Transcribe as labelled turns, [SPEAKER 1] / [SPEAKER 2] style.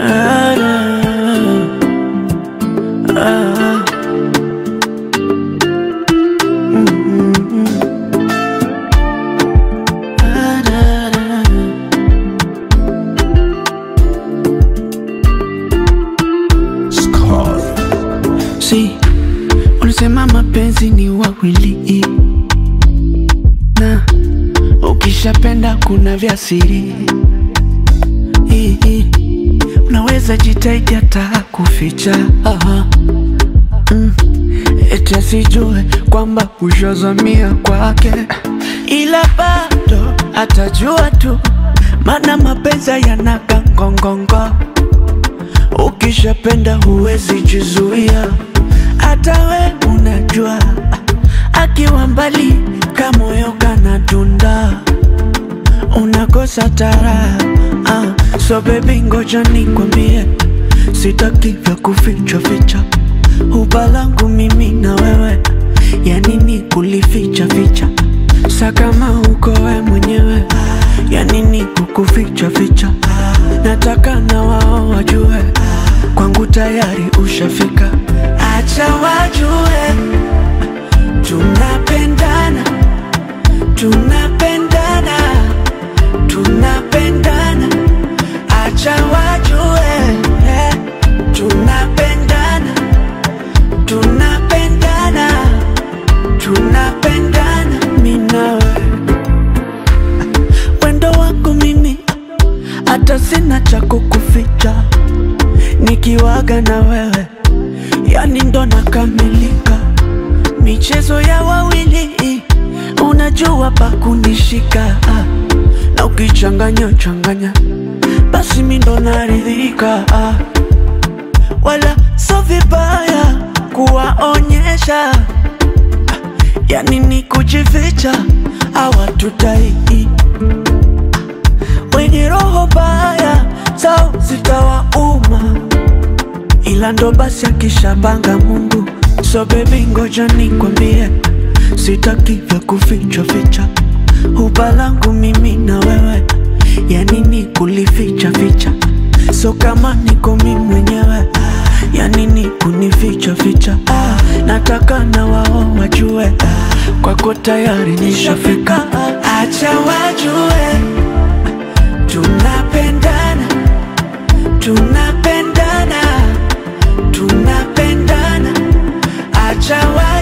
[SPEAKER 1] Ah, ah. Mm, mm, mm. Ah, da, da. Si ulisema mapenzi ni wawili, na ukishapenda kuna vya siri. I- i, Unaweza jitahidi hata kuficha Aha. Mm. Eti asijue kwamba ushazamia kwake, ila bado atajua tu, maana mapenzi yanaga ngongongo Ukishapenda huwezi jizuia, hata we unajua, akiwa mbali kamoyo kanadunda, unakosa tara. Ah, so baby, ngoja nikwambie, sitaki vya kuficha ficha, huba langu mimi na wewe, ya nini kulificha ficha? Sa kama uko we mwenyewe, ya nini kukuficha ficha? Nataka na wao wajue kwangu tayari ushafika, acha wajue tunapendana, tunapendana, tunapendana, acha wajue eh, tunapendana, tunapendana, tunapendana, mimi nawe wendo wako mimi hata sina cha kukuficha, nikiwaga na wewe yani ndo nakamilika. Michezo ya wawili unajua pa kunishika, ah, na ukichanganya changanya basi mi ndo naridhika, ah, wala so vibaya kuwaonyesha, ah, yani ni kujificha hawatutai wenye roho baya zao zitawauma, ila ndo basi akishapanga Mungu. So baby, ngoja nikwambie, sitaki vya kuficha ficha, huba langu mimi na wewe, ya nini kulificha ficha? So kama niko mimi mwenyewe, ya nini kunificha ficha? Ah, nataka na wao wajue, ah, kwako tayari nishafika, acha wajue tunapendana tunapendana tunapendana acha wa